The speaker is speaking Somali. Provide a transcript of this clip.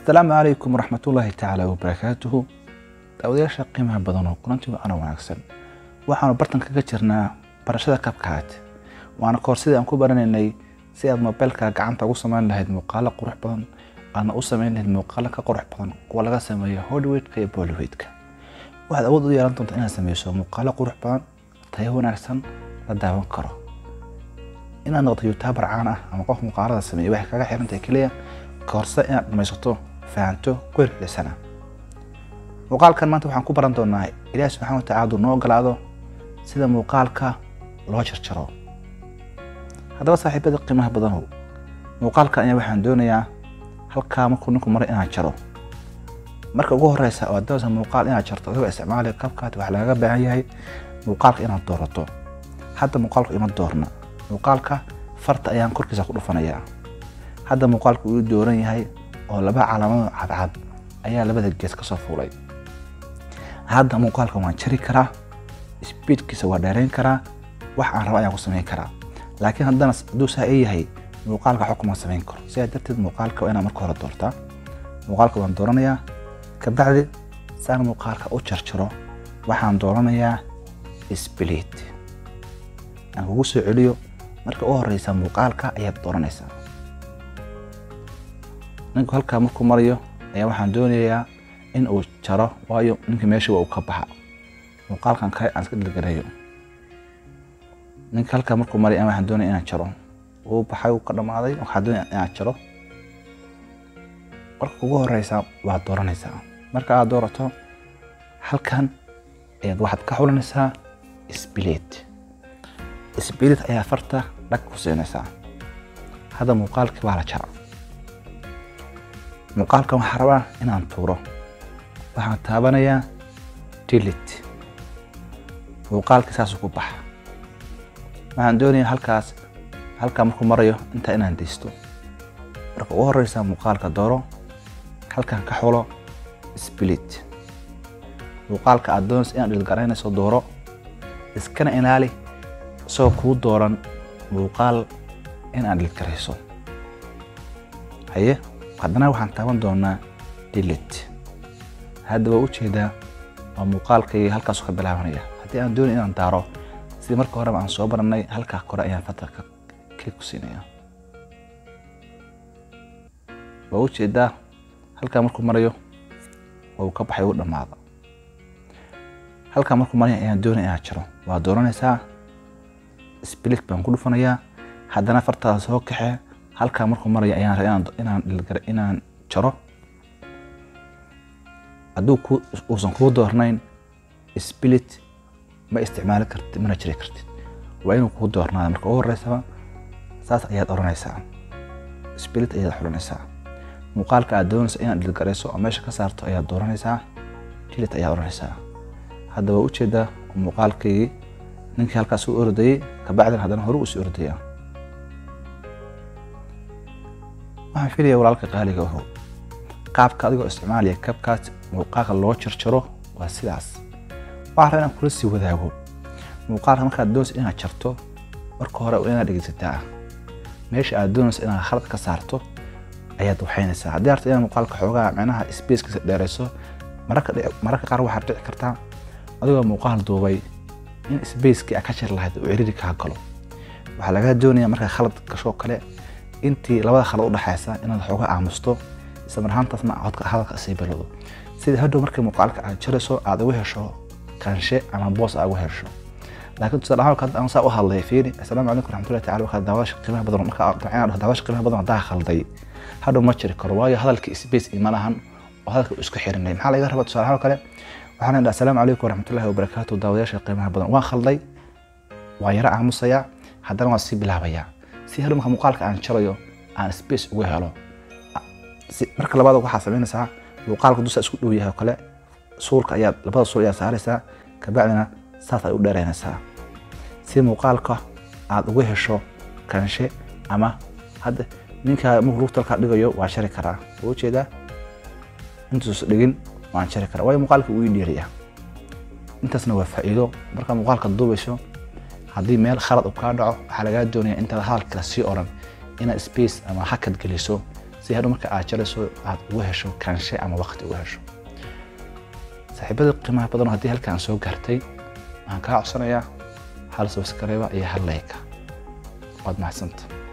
asalaamu calaykum waraxmatullaahi tacaala wabarakaatuhu daawadayaasha qiimaha badan oo kulantii waana wanaagsan waxaanu bartan kaga jirnaa barashada kabkaad waana koor sidii aan ku baranaynay si aad mobeelka gacanta ugu samayn lahayd muuqaalo qurux badan aadna u samayn lahayd muuqaalo ka qurux badan kuwa laga sameeyo hollywoodka iyo bollywoodka waxaad awood u yeelan doontaa inaad sameyso muuqaalo qurux badan tayo wanaagsan la daawan karo inaad noqoto youtuber caan ah ama qof muuqaalada sameeya waxay kaga xirantahay keliya koorse inaad dhamaysato fahanto ku hirgelisana muuqaalkan maanta waxaan ku baran doonaa ilaahi subxaana watacaala hadduu noo ogolaado sida muuqaalka loo jarjaro haddaba saaxiibada qiimaha badanow muuqaalkan ayaa waxaan doonayaa halkaa markuu ninku maray inaan jaro marka ugu horeysa oo aad doonaysa muuqaal inaad jarto adigoo isticmaalaya kabkaad waxaa lagaga baahan yahay muuqaalka inaad doorato hadda muuqaalku ima doorna muuqaalka farta ayaan korkiisa ku dhufanayaa hadda muuqaalku uu dooran yahay oo laba calaamado cadcad ayaa labada gees kasoo fuulay hadda muuqaalka waan jari karaa sbiidkiisa waa dheerayn karaa wax aan rabo ayaan ku samayn karaa laakiin haddana hadduu saa ii yahay muuqaalka xukuma samayn karo sidaa darteed muuqaalka waa inaan marka hore doortaa muuqaalka waan dooranayaa kabacdi saan muuqaalka u jarjaro waxaan dooranayaa spliit aan kugu soo celiyo marka u horeysa muuqaalka ayaad dooranaysaa ninku halkaa markuu marayo ayaa waxaan doonayaa in uu jaro waayo ninka meesha waa uu ka baxa muuqaalkan kale aan iska dhilgareeyo ninka halkaa markuu maray ayaa waxaan doonaya inaan jaro wuu baxay wuu ka dhamaaday waxaan doonaya inaan jaro marka ugu horeysa waad dooranaysaa marka aad doorato halkan ayaad waxaad ka xulanaysaa sbilit sbilit ayaa farta dhag ku siinaysaa hadda muuqaalkii waa la jara muuqaalkan waxaa rabaa inaan tuuro waxaan taabanayaa dilit muuqaalkii saasuu ku baxa waxaan doonayaa halkaas halkaa markuu marayo intaa inaan deysto marka ugu horeysa muuqaalka dooro halkan ka xulo sbilit muuqaalka aad doonaysa inaad dhilgaraynayso dooro iskana ilaali isagoo kuu dooran muuqaal in aad dhilgarayso haye haddana waxaan taaban doonaa dilit hadda waa ujeedaa waa muuqaalkayga halkaasu ka bilaabanaya haddii aan doonay inaan daaro sidii marka horeba aan soo baranay halkaa kore ayaan fatarka klik ku siinaya waa ujeedaa halkaa markuu marayo waa uu ka baxay uu dhammaada halkaa markuu maraya ayaan doonay inaan jaro waa dooranaysaa sbilit baan ku dhufanayaa haddana fartaada soo kaxe halkaa markuu maraya ayaan rabaa inaan inaan inaan jaro hadduu ku uusan kuu doornayn sbilit ma isticmaali kartid mana jiri kartid waa inuu kuu doornaada marka ugu horeysaba saas ayaad oranaysaa sbilit ayaad xulanaysaa muuqaalka aad doonaysa inaad dhilgarayso oo meesha ka saarto ayaad dooranaysaa dilit ayaad oranaysaa hadda waa ujeedaa muuqaalkaygii ninkii halkaas u ordayey kabacdina haddana hore usii ordaya waxaan filaya walaalka qaaliga aho qaabka adigoo isticmaalaya kabkaas muuqaalka loo jarjaro waa sidaas waxaa raba inaan kula sii wadaago muuqaalka markaad doonaysa inaad jarto marka hore waa inaad dhegeysataa meesha aad doonaysa inaad khalad ka saarto ayaad waxaynaysaa haddii arta inaad muuqaalka xoogaa micnaha spacekiisa dheerayso mararka qaar waxaad dhici kartaa adigoo muuqaal duubay in spacekii aad ka jir lahayd uu ciriri kaa galo waxaa lagaa doonaya markaa khalad gashoo kale intii labada khalad udhexaysa inaad xooga aamusto isla mar ahaantaasna hadalka sii bilowdo sida hadhow markii muuqaalka aad jarayso aad ugu hesho kaanshe ama boos aad ugu hesho laakiin tusaale ahaan hadda aan saa u hadlay fiiri assalaamu calaykum raxmatullahi tacala waxaa daawasha qiimaha badan marka aan daawasha qiimaha badan hadaa khalday hadhow ma jiri karo waayo hadalka space ima lahan oo hadalka isku xirinay maxaa laga rabaa tusaale ahaan kale waxaan idhaa assalaamu calaykum waraxmatullahi wabarakaatu daawadayaasha qiimaha badan waan khalday waan yaro aamusayaa haddana waan sii bilaabayaa si hadhow marka muuqaalka aan jarayo aan space ugu helo marka labaad waxaa samaynaysaa muuqaalka dusa isku dhow yahay oo kale suulka ayaad labada suul ayaad saaraysaa kabacdina saas ay u dheeraynaysaa si muuqaalka aad ugu hesho kanshe ama hadda ninka markuu lugta halkaa dhigayo waan shari karaa waa ujeedaa intuusa dhigin waan shari karaa waayo muuqaalka uu ii dheeriya intaasna waa faa'iido markaa muuqaalka duubayso haddii meel khalad uu kaa dhaco waxaa lagaa doonaya intaad hadalka sii oran inaad space ama hakad geliso si hadhow marka aad jarayso aad ugu hesho kaanshe ama waqti ugu hesho saaxiibada qiimaha badan haddii halkaan soo gaartay waxaan kaa codsanayaa hal subscribe iyo hal like waad mahadsanta